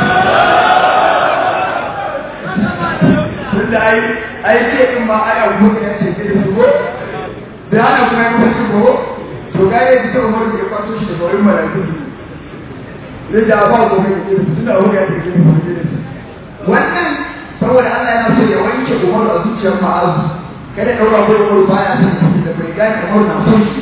da ai ai ce in ma ai abubakar ya ce ke da su go da hana kuma ya kuma su go to ga ya fita umar da ya kwato shi da saurin mala'iku zai da ba ko mai da suna wuya da ke wannan saboda Allah yana so ya wanke umar a zuciyar ma'azu kada daura ko umar baya son shi da bai gane umar na son shi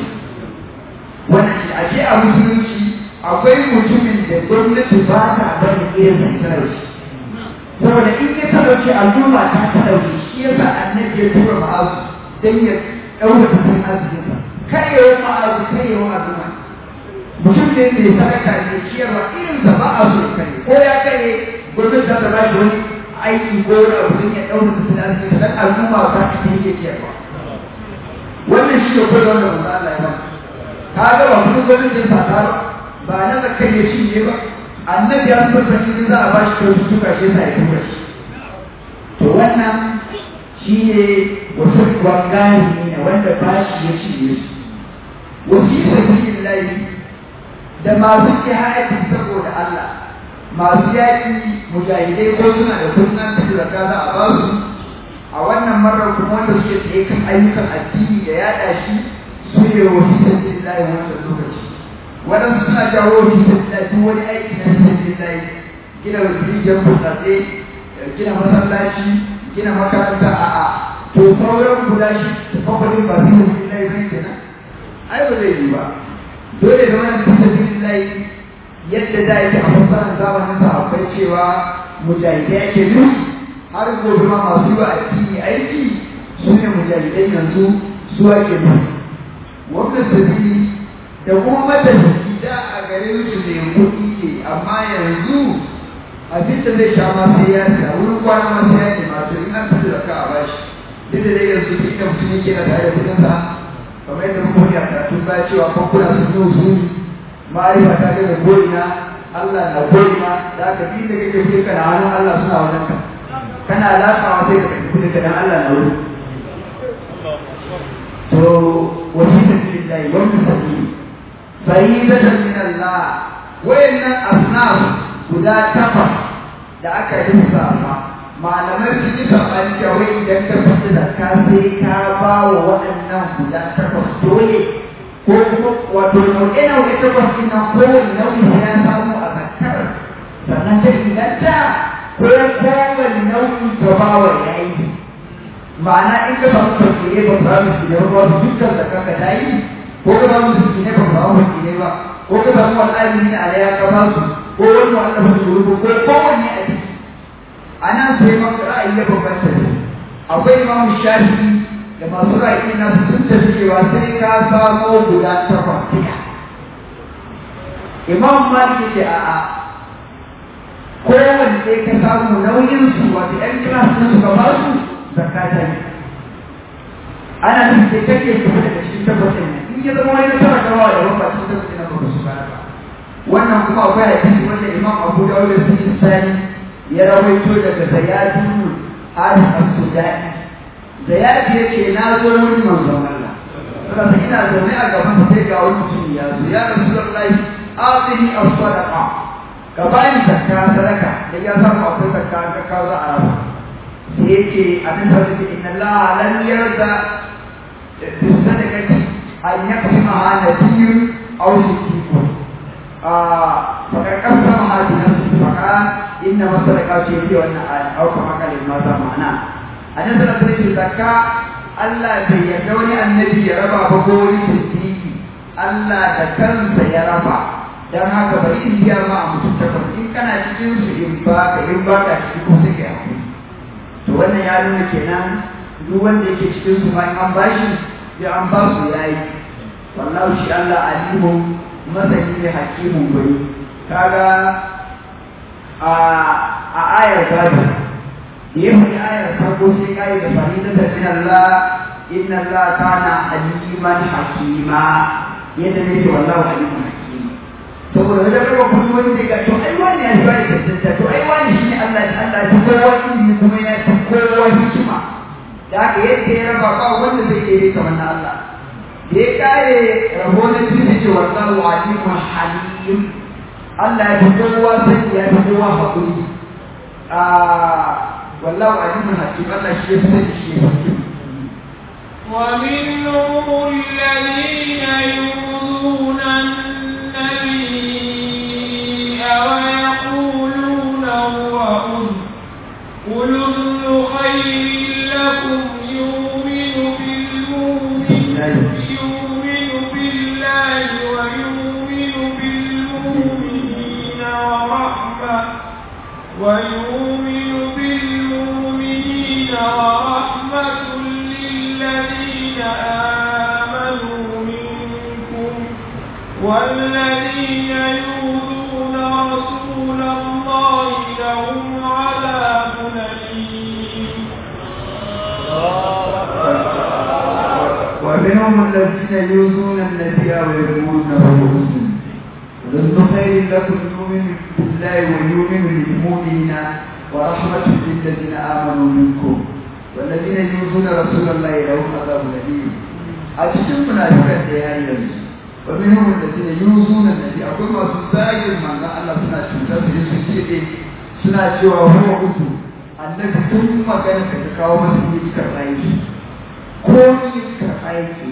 wannan shi ake a musulunci akwai mutumin da gwamnati ba ta bari irin da talauci saboda in ya talauci al'umma ta talauci shi yasa annabi ya tura ma'azu dan ya daura tattalin arzikinsa karyewa ma'azu karyewa al'umma mutum ne mai sadaka ne ciyarwa irin sa ba a so ya kare ko ya kare gwamnati za ta ba shi wani aiki ko wani abu don ya ɗaura da tunanin sa dan al'umma ba ta ke yake ciyarwa wannan shi ne koyarwa da manzo Allah ya ba ka ga ba kuma gwamnati ya sata ba ba na da kai ya cinye ba annabi ya so ta in za a ba shi kyaututtuka shi yasa ya tura shi to wannan shi ne wasu wangari ne wanda ba shi ya cinye su wasu sabilillahi da masu jihadi saboda Allah masu yaƙi mujahidai ko suna da sunan da za a ba su a wannan marar kuma wanda suke tsaye kan ayyukan addini da yaɗa shi su ne wa fi sabilillahi wannan lokaci waɗansu suna jawo fi sabilillahi duk wani aiki na fi sabilillahi gina rijiyar burtsatse gina masallaci gina makaranta a'a to sauran guda shi tafakwalin ba fi sabilillahi bai kenan ai ba zai yi ba dole da wannan bisa billahi yadda da yake a fassarar zamanin sa akwai cewa mujahidai yake nufi har gobe ma masu yi wa addini aiki su ne mujahidai yanzu su ake nufi wannan sabili da kuma matafi da a garin su ne kuɗi ne amma yanzu abin da zai sha ma sai ya siya wurin kwana ma sai ya nema to in an fito da ka a bashi duk da dai yanzu duk da mutum yake na tare da kuɗinsa kamar yadda muka wani a karatun ba cewa bankuna sun yi usuli ma'arifa ta ga ko'ina Allah na ko'ina da aka bi da kake fi kana hannun Allah suna wajen ka kana lafawa sai ka tafi kudin ka dan Allah na wuri to wani tafiyin layi wani sabili faridatan min Allah wayannan asnaf guda takwas da aka lissafa malamai sun yi saɓani da wai idan ka fita da ka sai ka ba wa waɗannan guda takwas dole ko kuma wato nau'e nau'e takwas ɗin nan kowane nau'i sai ya samu a zakar sannan ta inganta ko kowane nau'i ka ba wa yayi ma'ana in ka samu fakire ba za mu shi da ruwa su dukkan zakar ka ta yi ko ka samu su ne ba za mu fakire ba ko ka samu al'adun ne a ya ka ba su ko wani wa'anda ba su ko kowanne a ciki ana sai maka ra'ayi ya bambanta ne akwai imamu shafi da masu ra'ayi na sun tafi cewa sai ka samo guda takwas ɗaya imam malik ce a'a kowanne sai ka samu nauyin su wato ɗan kilas ɗin su ka ba su zakata ne ana nufin sai kake tafi daga cikin takwas ɗin in ya zama wani tara gawa da wani ba cikin takwas ɗin ba su ba wannan kuma akwai hadisi wanda imam abu dawud da sun sani ya rawaito daga zayadun haris al-sudani zayadi yake na zo wurin manzon Allah saboda ina zaune a gaban sai ga wani mutum ya zo ya rasulullahi atini as-sadaqa ka bani zakka sadaka da ya samu akwai zakka ka kawo za a raba sai yake annabi sallallahu alaihi inna allaha lam yarda bisadaqati an yaqsimaha nabiyyun aw siddiqun فقد قسمها بنفسه فقال انما الصدقات يدي وانا او كما قال ما معنى annabi sallallahu alaihi zakka Allah bai yarda wani annabi ya raba ba ko wani siddiqi Allah da kansa ya raba dan haka bari in biya ma a mutum takwas in kana cikin su in ba ka in ba ka cikin ko sai ka yi to wannan ya nuna kenan duk wanda yake cikin su ma in an bashi sai an ba su yayi wallahi shi Allah alimun masani ne hakimun gwani kaga a a ayar gado ya faɗi ayar farko sai kai da farida da min Allah inna Allah kana aliman hakima yadda ne ce wallahu aliman hakima saboda wajen raba kuma wani zai ga to ai wani ya ba da tantance to ai wani shi ne Allah Allah ya kowa ilimi kuma ya fi kowa hikima da haka yadda ya raba ba wanda zai yi kamar na Allah da ya kare rabo na biyu ce wallahu alimun halim Allah ya fi kowa sai ya fi kowa haƙuri والله عليم حكيم الله شيء شيء ومنهم الذين يؤذون النبي ويقولون هو أذن قل أذن خير لكم يؤمن بالمؤمن يؤمن بالله ويؤمن بالمؤمنين ورحمة ويؤمن بالمؤمنين ورحمة للذين آمنوا منكم والذين يؤذون رسول الله لهم عذاب أليم ومنهم الذين يؤذون النبي ويقولون هو مسلم ذل خير لكم يؤمن بالله ويؤمن بالمؤمنين ورحمة للذين آمنوا منكم والذين يؤذون رسول الله لهم عذاب أليم أتشم منافقا ديانيا ومنهم الذين يؤذون النبي أقول ما سنتاجر من الله سنة شمسة سنة suna cewa huwa uku annabi tun magana ka kawo masa yi karɓa yake ko yi karɓa yake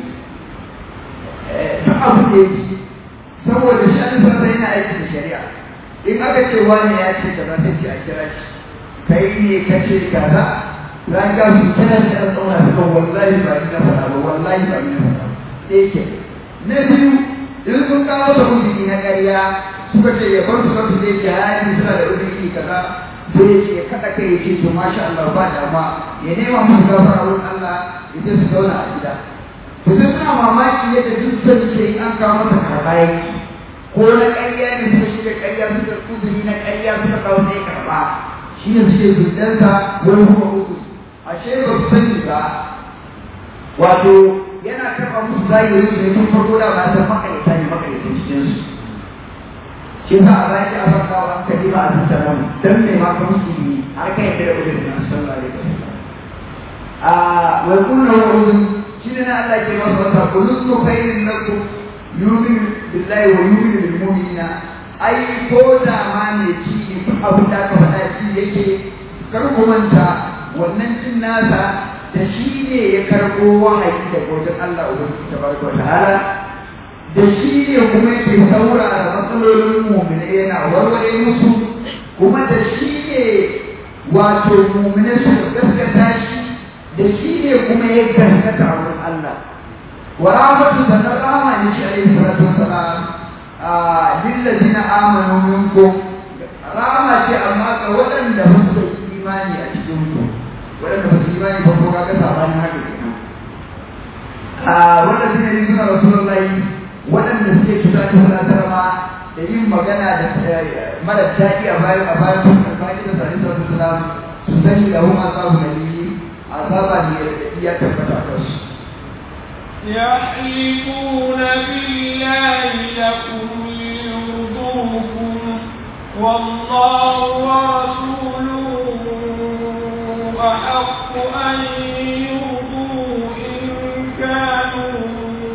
duk abu da yake saboda shi an san yana aiki da shari'a in aka ce wani ya ce kaza sai ce a kira shi kai ne ka ce kaza ran ga su kira shi an tsauna su kan wallahi ba ni na faɗa ba wallahi ba ni na faɗa sai ke na biyu in sun kawo da uzuri na ƙarya suka ce ya bar su kan su zai jihadi suna da uzuri kaza sai ya ce kada kai ya ce to masha Allah ba dama ya nema musu gafara wurin Allah ya ce su zauna a gida to sai suna mamaki yadda duk sun ce an kawo masa karɓa yake ko na ƙarya ne suka shirya ƙarya suka kuzuri na ƙarya suka kawo sai karɓa shi ne suke zudansa wani kuma uku ashe ba su sani ba wato yana karɓa musu zahiri su ne tun farko da ba san makaita ne makaita cikin su shi sa a zaki a farka wa an kaɗi ba a tattara mu dan mai ma ka musu ne har kai yadda da ujirin na sallallahu alaihi wasallam a wai kullu wa'udun shi ne na Allah ke masa wata kullu khairin lakum yumin billahi wa yumin bil mu'minina ai ko da ma ne ci ne abu da ka faɗa ci yake kar ku manta wannan cin nasa da shi ne ya karɓo wahayi daga wajen Allah ubangiji tabaraka wa ta'ala da shi ne kuma yake saurara matsalolin mu'mina yana warware musu kuma da shi ne wato mu'mina suka gaskata shi da shi ne kuma ya gaskata wurin Allah ورحمة تنرحم عن عليه الصلاة والسلام للذين آمنوا منكم رحمة أما ولن لهم إيماني أشكركم ولن لهم إيماني فوق كذا عن هذا والذين يريدون رسول الله ولن نسكت ذاته ولا ترمى da yin magana da mara daɗi a bayan a bayan sun karɓi da sani sallallahu alaihi wasallam su sani da hum azabu nabi azaba ne da iya tabbata kansu يحلفون بالله لكم ليرضوكم والله ورسوله أحق أن يرضوه إن كانوا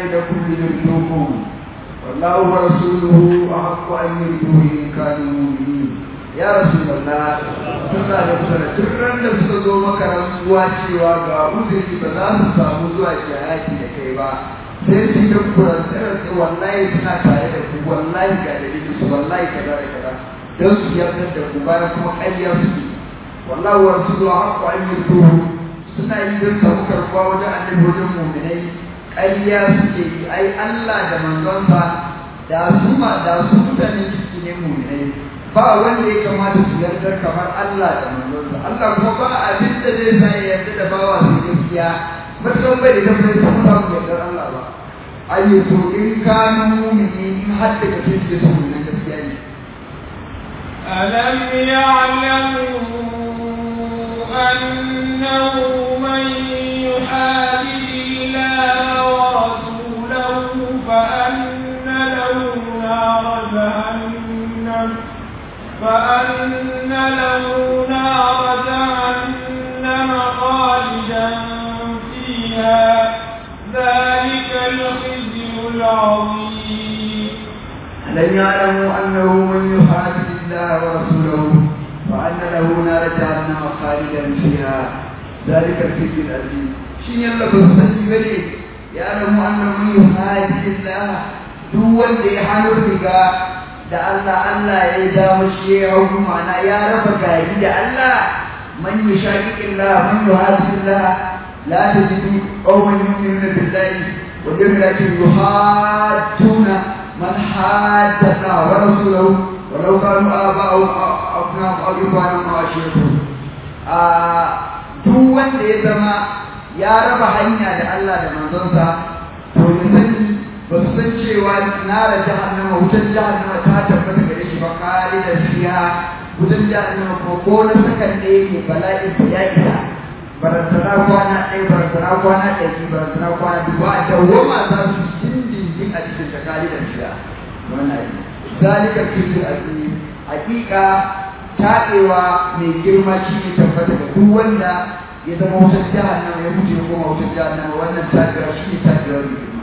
لكم ليردوكم والله ورسوله أحق أن يردوه إن كانوا مؤمنين ya rasu Allah suna da suna tun da suka zo maka rantsuwa cewa ga uzuri ba za su samu zuwa jihadi da kai ba sai su yi kurantar da wallahi suna tare da ku wallahi ga dalilin su wallahi kaza da kaza don su yarda da ku bayan kuma ƙarya suke wallahi wa rasulu haqqu an yurduhu suna yi don samu karɓuwa wajen annabi wajen mu'minai ƙarya suke yi ai Allah da manzonsa da su ma da su mutanen ciki ne mu'minai ba wanda ya kamata su yarda kamar Allah da manzonsa Allah kuma ba abin da zai sa ya yarda da bawa su gaskiya matuƙar bai da tabbata su samu yardar Allah ba ayyuto in kanu mu'mini in har da kake suke son wannan gaskiya ne ألم يعلموا أنه من يحادد الله ورسوله فأن له نار جهنم فأن له نار جهنم خالدا فيها ذلك الخزي العظيم ألم يعلموا أنه من يحادد الله ورسوله وأن له نار جهنم خالدا فيها ذلك الخزي العظيم شين يلا بسني بني يعلم أنه من يحادد الله duk wanda ya hannu riga da Allah Allah ya dawo shi ya hau ma'ana ya raba gari da Allah man yushaqiqi Allah man yuhadidu Allah la tajidu qauman yu'minuna billahi wal yawmil akhir yuhadduna من حاد الله ورسوله ولو كانوا آباءهم أو أبناءهم أو إخوانهم أو عشيرتهم duk wanda ya zama ya raba hanya da Allah da manzonsa to ya sani ba su san cewa nara jahannama wutar jahannama ta tabbata gare shi ba khalidan fiha wutar jahannama ko ko na sakan ɗaya ne bala'in ya isa barantana kwana ɗaya barantana kwana ɗari barantana kwana dubu a dawwama za su dindindin a cikin shakali da shiya wannan zalika kirkir azim hakika taɗewa mai girma shi ne tabbata ga duk wanda ya zama wutar jahannama ya mutu ya koma wutar jahannama wannan taɗewa shi ne taɗewa mai girma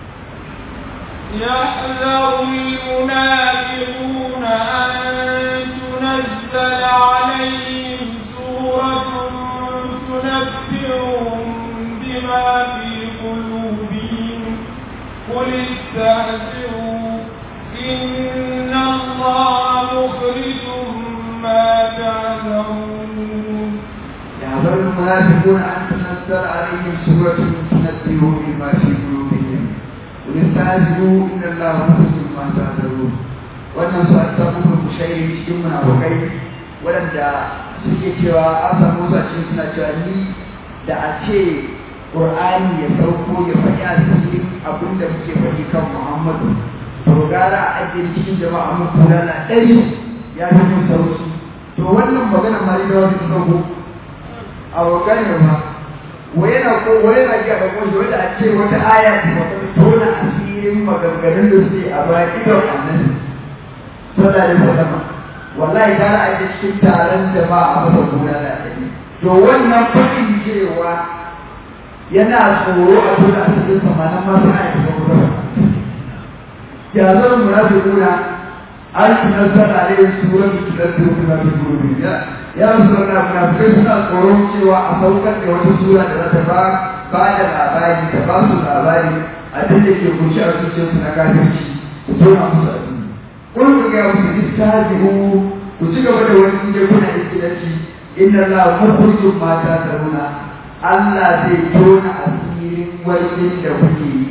يحذر المنافقون أن تنزل عليهم سورة تنبئهم بما في قلوبهم قل استهزئوا إن الله مخرج ما تعذرون يحذر المنافقون أن تنزل عليهم سورة تنبئهم بما في قلوبهم قل استهزئوا إن الله مخرج ما تعذرون wannan su a samu kushairi cikin munafukai waɗanda suke cewa an samu su a cikin suna cewa ni da a ce ƙur'ani ya sauko ya faɗi a cikin abin da muke faɗi kan muhammadu to gara a ajiye cikin jama'a mun kula na ɗari ya fi mun sauki to wannan magana ma da wani ta sauko a wakane ba wai yana ko wai yana ga da kuma wanda a ce wata aya ta wata tona asirin maganganun da suke a baya idon annabi sallallahu alaihi wasallam wallahi gara a yi cikin taron jama'a a masa kula da ɗari to wannan faɗin cewa yana tsoro a tona asirin samanin masu aiki da kuma ya zama munafiquna an tunazzar alaihim suratu tunabbi'u bima fi qulubihim ya ya rasulullah munafikai suna tsoron cewa a saukar da wata sura da za ta ba ba da labari ta ba su labari abin da ke kunshi a zuciyarsu na kafirci su tona musu asiri kun ku ga musu istajibu ku ci gaba da wani inda kuna iskilanci inna Allah mukhrijum ma ta'maluna Allah zai tona asirin wani da kuke yi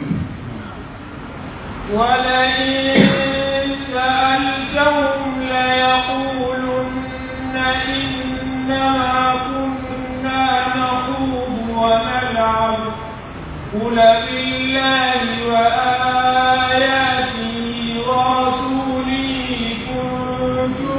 ولئن سألتهم ليقولن إنما كنا نخوض ونلعب قل بالله وآياته ورسوله كنتم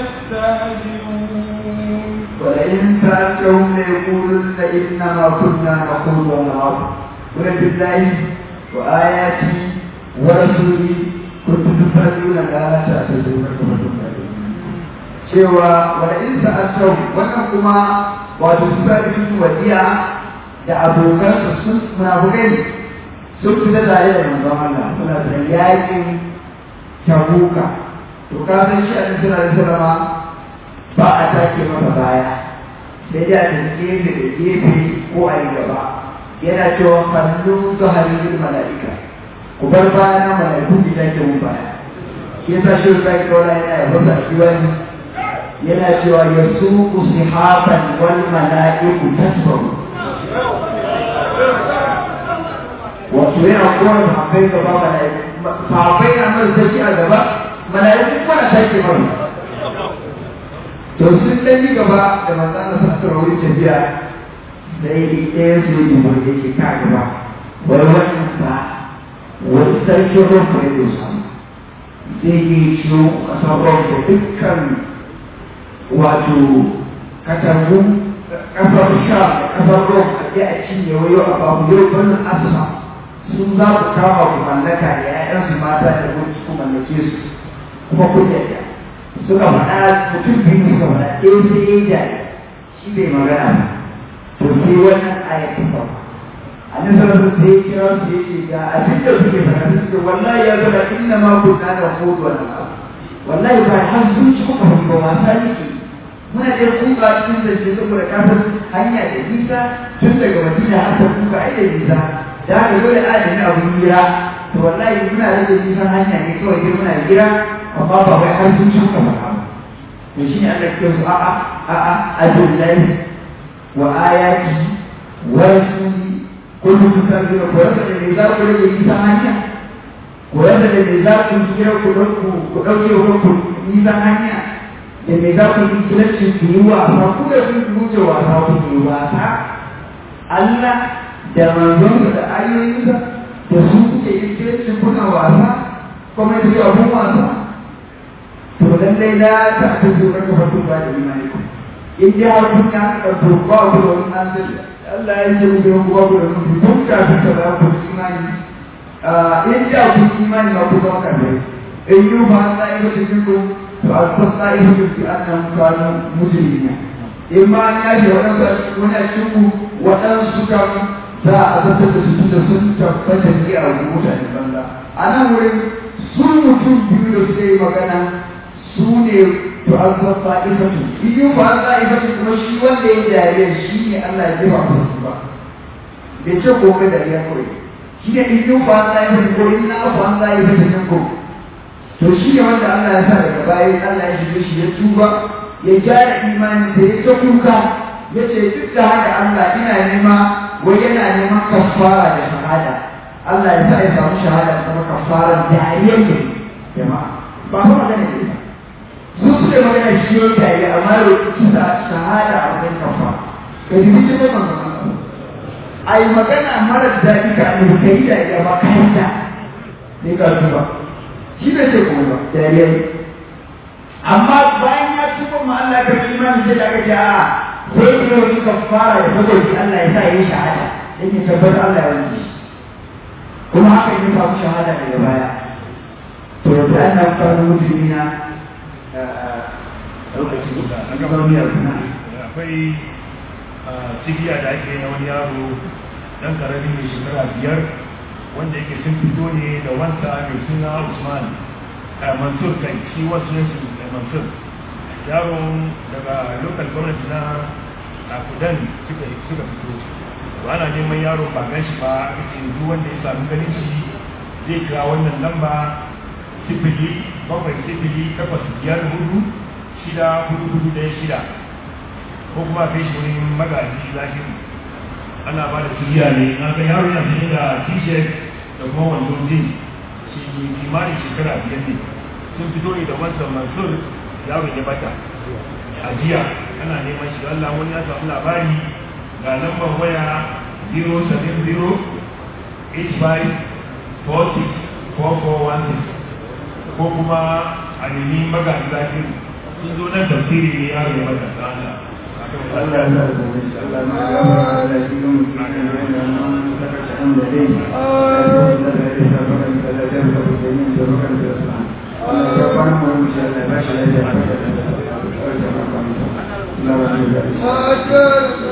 تستهزئون ولئن سألتهم ليقولن إنما كنا نخوض ونلعب قل بالله وآياته ورسوله كنتم تستهزئون لا تعتذروا كما cewa wani in sa'atau wannan kuma wato su sa cikin wadiya da abokansu sun munafukai ne sun fita tare da manzon Allah suna da yakin tabuka to ka san shi a cikin sallama ba a take masa baya sai dai a tafi gefe da gefe ko a yi gaba yana cewa kallu zaharin mala'ika ku bar baya na mala'iku ki take mun baya shi yasa shi sai kawai yana ya fasa shi wani yana cewa yasuqu sihaban wal mala'iku tasbahu wato yana kowane sahabbai gaba mala'iku sahabbai na mai sarki a gaba mala'iku kuma na take mai to sun dan yi gaba da manzana sa su rauni tafiya sai ɗaya su yi dubu da yake ka gaba wani wannan sa wani sarki rufu ya dosa zai yi ciwo ƙasar rufu dukkan wato katangu ƙasar sha ƙasar rufu a je a cinye wayo a babu yau wannan asa sun za ku kama ku mallaka da 'ya'yansu mata da mulki ku mallake su kuma kun yadda suka faɗa mutum biyu suka faɗa ɗaya sai ya jari shi bai magana ba to sai wannan ayat ta sauka annabi sallallahu alaihi wasallam sai ya kira su ya ce ga abin da suke faɗa su ce wallahi ya zama inna ma kunna da hudu wa naqab wallahi ba har sun ci kuka ba wasa yake muna da kuka cikin da ke saboda kafin hanya da nisa tun daga madina har ta kuka ai da nisa da haka dole a da ni abun hira to wallahi muna rage nisan hanya ne kawai dai muna hira amma ba wai har sun ci kuka ba to shi ne Allah ke su a'a a'a adullahi wa ayati wa rasuli kullu tusabbihu ko rasa da me za ku rage nisan hanya ko rasa da me za ku kira ku dauku ku dauke ku nisan hanya da me za ku yi kilanci ku yi wasa ku da kun wuce wasa ku yi wasa Allah da manzon da ayoyinsa da su kuke yin kilanci kuna wasa kuma yi abun wasa to lallai la ta ta zo ka fatu ba da imani ku in ji har kun ya ka to ba ku da wani an sai Allah ya ce ku ku ba ku da ku kun ka ta ta ba ku imani ah in ji ku imani ba ku ba ka ne in yi ba ta yi ba cikin ku to a ta ta yi ku ki annan kanu mujrimina in ma ya ji wannan wani a cikin ku waɗansu kan za a zartar da su da sun tabbata ne a mutane banza a nan wurin su mutum biyu da suka yi magana su ne to an san fa'ifatu biyu ba an fa'ifatu kuma shi wanda ya dariya shi ne Allah ya jefa masa su ba bai ce ko kai dariya kawai shi ne biyu ba an fa'ifatu ko in na ku an fa'ifatu nan ko to shi ne wanda Allah ya sa daga baya Allah ya shige shi ya tuba ya gyara imanin da ya ta kuka ya ce duk da haka Allah ina nema wai yana neman kafara da shahada Allah ya sa ya samu shahada kuma kafaran dariyar ne jama'a ba kuma magana ne ba su suke magana shi yau tare amma da kisa shahada a wajen kafa ka ji bikin da manzon a yi magana mara daɗi ka ne ka yi dariya ba ka yi da ne ka tuba shi bai ce kuma ba dariya ne amma bayan ya tuba ma Allah ka fi imani sai da aka ce a sai ne wani kafara da saboda Allah ya sa ya yi shahada dan ya tabbatar Allah ya wanke shi kuma haka ya samu shahada daga baya to da annan kanu mutumina akwai cibiya da ake na wani yaro dan karami mai shekara biyar wanda yake sun fito ne da wanta mai suna usman mansur kai shi wasu yansu mansur yaron daga local government na akudan suka fito to ana neman yaro ba gan shi ba aka ce duk wanda ya sami ganin shi zai kira wannan lamba sifili bakwai sifili takwas biyar hudu shida hudu hudu ɗaya shida ko kuma kai shi wurin magaji zahiri ana ba da turiya ne na ga yaro yana fiye da t-shirt da kuma wando jin shi kimanin shekara biyar ne sun fito ne da wancan mansur yaro ya bata a jiya ana neman shi Allah wani ya samu labari ga lambar waya 070 85 40 4416 ko kuma a nemi magaji zahiri sun zo nan tafsiri ne yaro ya bata ta Allah Allah ya sa da shi Allah ma ya ba da shi ga mutum da ya nan saka shi an da dai Allah ya sa da shi ga mutum da ya da da da yin da rukan da sa Allah ya fara mu mu shi Allah ya ba shi da ya da da da Allah ya ba shi da